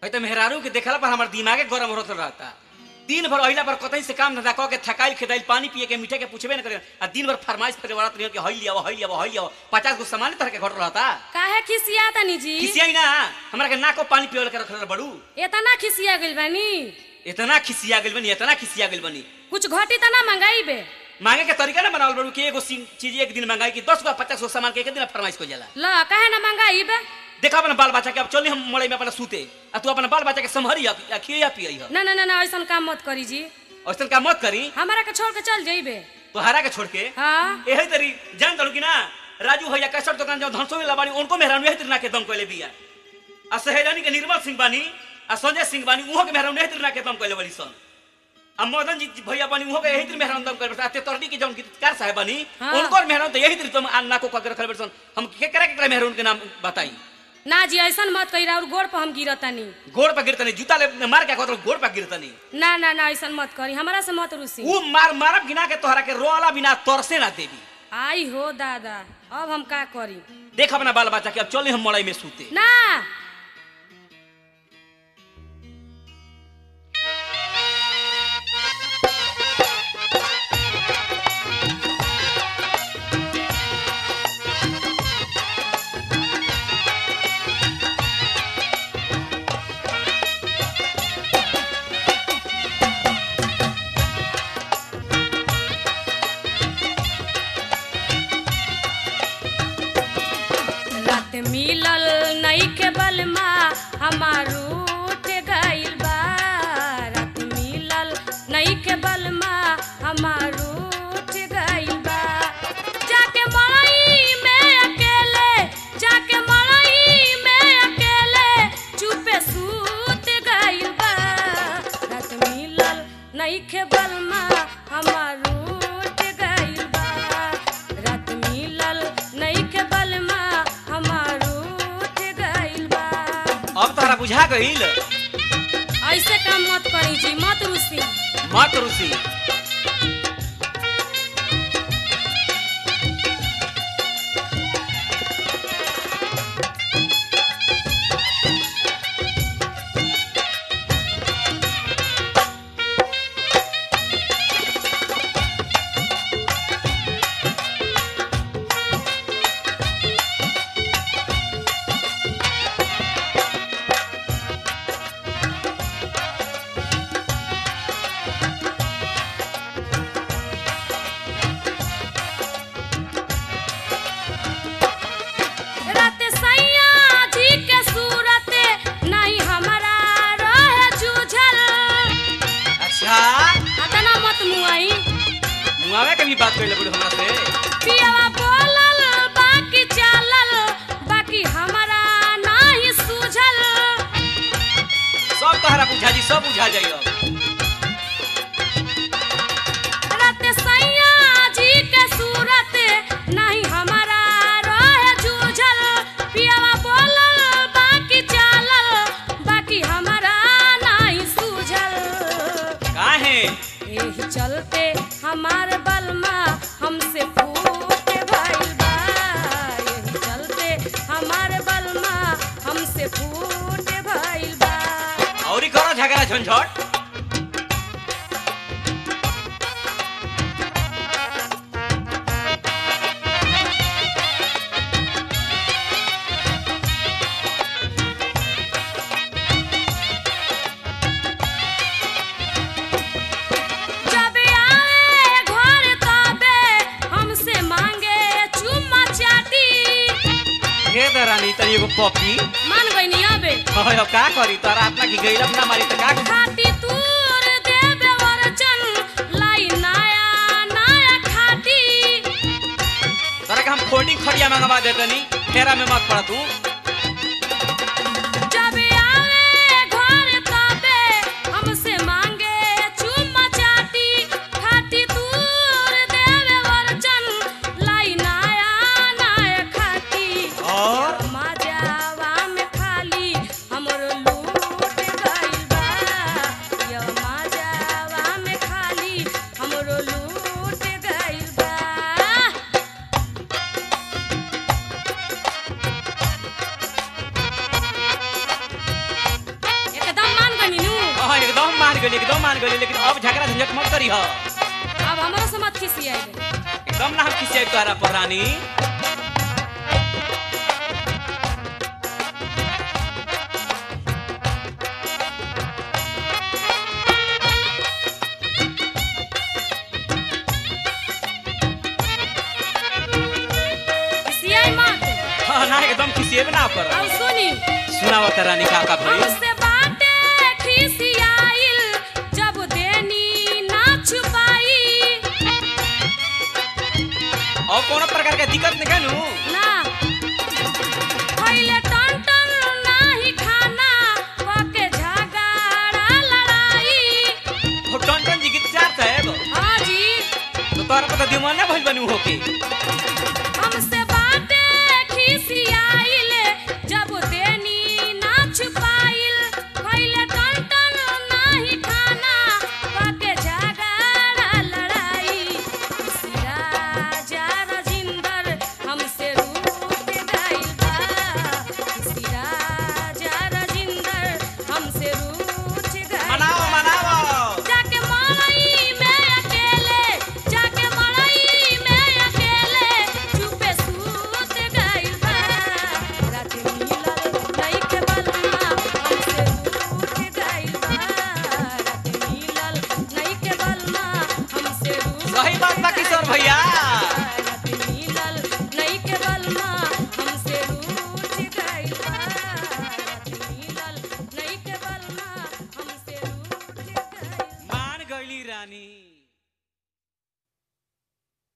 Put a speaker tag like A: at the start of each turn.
A: है तो मेहरारू के देखला पर हमार दिमागे गरम होत रहता दिन भर अहिला पर कतई से काम धंधा कह के थकाइल खेदाइल पानी पिए के मीठे के पूछबे न करे आ दिन भर फरमाइश करे वाला रहियो कि हई लिया हई लिया हई लिया पचास गो सामान तरह के घट रहता
B: काहे खिसिया तनी जी
A: खिसिया ना हमरा के नाको पानी पिए के रखल बड़ू
B: इतना खिसिया गइल बानी
A: इतना खिसिया गेल बनी इतना खिसिया गेल बनी
B: कुछ घटी तना मंगाई बे
A: मांगे के तरीका ना बनावल बड़ू कि एगो सी- चीज एक दिन मंगाई कि दस गो पचास गो सामान के एक दिन फरमाइश को जाला
B: ल काहे ना मंगाई बे
A: देखा अपना बाल बच्चा के अब चली हम मड़ई में अपना सूते आ तू अपना बाल बच्चा के संभरी आ खिया पियई ह
B: ना ना ना ना ऐसन काम मत करी जी
A: ऐसन काम मत करी
B: हमारा के छोड़ के चल जाइबे
A: तोहरा के छोड़ के
B: हाँ
A: यही तरी जान तड़ू कि ना राजू भैया कैसर दुकान जो धनसो में लबानी उनको मेहरान यही तरी ना के दम कैले बिया आ सहेजानी के निर्मल सिंह बानी आ संजय सिंह बानी उहो के मेहरान यही तरी ना के दम कैले बड़ी सन आ मदन जी भैया बानी उहो के यही तरी मेहरान दम कैले ते तरडी के जौन गीतकार साहब बानी
B: हाँ।
A: उनको मेहरान तो यही तरी तुम आ नाको का रखल बड़ी सन हम के करे के मेहरान के नाम बताई
B: ना जी ऐसन मत कही और गोड़ पर हम गिरतनी
A: गोड़ पर गिरतनी जूता ले मार के कहत गोड़ पर गिरतनी
B: ना ना ना ऐसन मत करी हमारा से मत रुसी
A: ऊ मार मारब गिना के तोहरा के रोला बिना तरसे ना देवी
B: आई हो दादा अब हम का करी
A: देख अपना बाल बच्चा के अब चले हम मड़ई में सूते
B: ना रात मिलल नई के बलमा हमारू उठ गइल बा रात मिलल नई के बलमा हमारू उठ गइल बा जाके मड़ई में अकेले जाके मड़ई में अकेले चुपे सूत गइल बा रात मिलल नई के बलमा हमारू उठ गइल बा रात मिलल नई के बलमा हमारू उठ गइल बा
A: अब तोहरा बुझा गईल
B: ऐसे काम मत करी जी मत रुसी
A: मत रुसी
B: रात सैया जी के सूरत नहीं हमारा रहे जूझल
A: अच्छा
B: अतना मत मुआई
A: मुआवे के भी बात कर ले हमरा से
B: पियावा बोलल बाकी चालल बाकी हमारा नहीं सूझल
A: सब तोहरा बुझा जी सब बुझा जाई अब
B: रात सैया जी के सूरत नहीं हमारा रहे जूझल पियावा बोलल बाकी चालल बाकी हमारा नहीं सूझल
A: काहे
B: यही चलते हमार बलमा हमसे फूट भइल बा यही चलते हमार बलमा हमसे फूट भइल बा
A: औरी करो झगड़ा झंझट
B: जब आए घर तबे हमसे मांगे चुम्मा चाटी
A: ये दरानी तनी एगो पपी
B: मान गईनी अबे
A: हाय अब का करी तोरा अपना की गईला ना मारी त का
B: खाटी तूर देबे वरचन लाई नया नया खाटी
A: तोरा के हम फोल्डिंग खड़िया मंगवा देतनी फेरा में मत पड़ तू
B: जब आए घर तबे हमसे मांगे चुम्मा चाटी खाटी दूर देवे वरचन लाई नया नया खाटी
A: और
B: मजावा में खाली हमरो लूट गइल बा यो मजावा में खाली हमरो लूट गइल बा
A: गई एकदम मान गई लेकिन अब झगड़ा झंझट मत करी हो
B: अब हमारा से मत खिसियाई
A: एकदम ना हम खिसियाई तोहरा पर रानी
B: खिसियाई मत
A: हाँ ना एकदम खिसिएब ना कर
B: अब सुनी
A: सुनाओ त रानी का का भई
B: हमसे बाटे खिसियाइल जब देनी ना छुपाई
A: और कोनो प्रकार के दिक्कत नहीं कनु
B: ना पहले टन टन नाही खाना पके झगड़ा लड़ाई
A: हो टन टन जी गीत चार साहेब
B: हाँ जी
A: तो तोहरा पता दिमाग ना भइल बनी होके